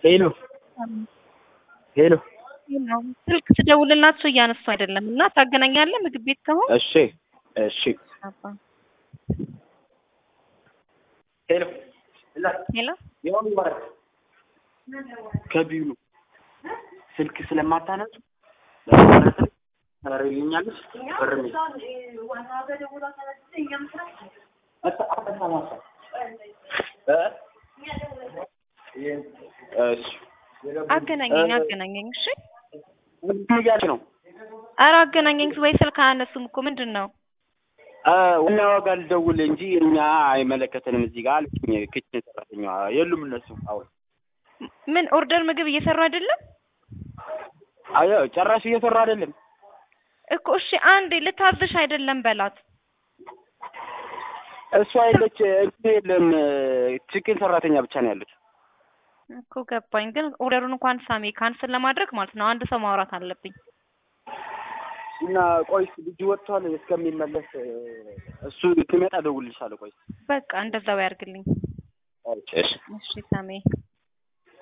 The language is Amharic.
ሄሎ ሄሎ ነው ስልክ ስደውልላቸው እያነሱ አይደለም እና ታገናኛለህ ምግብ ቤት ከሆነ እሺ እሺ ሄሎ ሄሎ ያው ይባረክ ከቢዩ ስልክ ስለማታነሱ ለማለት ታረጋኛለሽ ብርም እሺ አገናኘኝ አገናኘኝ እሺ ምን እያልሽ ነው? ኧረ አገናኘኝ ወይ ስልክ አያነሱም እኮ ምንድን ነው ዋና ዋጋ ልደውል እንጂ እኛ አይመለከተንም እዚህ ጋር አልኩኝ። ክችን ሰራተኛዋ የሉም እነሱ አሁን ምን ኦርደር ምግብ እየሰሩ አይደለም አዮ ጨራሽ እየሰሩ አይደለም እኮ እሺ አንዴ ልታዝሽ አይደለም በላት እሷ የለች እንትን የለም ችግን ሰራተኛ ብቻ ነው ያሉት። እኮ ገባኝ ግን ኦርደሩን እንኳን ሳሚ ካንስል ለማድረግ ማለት ነው አንድ ሰው ማውራት አለብኝ እና ቆይስ ልጁ ወጥቷል እስከሚመለስ እሱ ሲመጣ እደውልልሻለሁ። ቆይ በቃ እንደዛው ያርግልኝ እሺ እሺ ሳሚ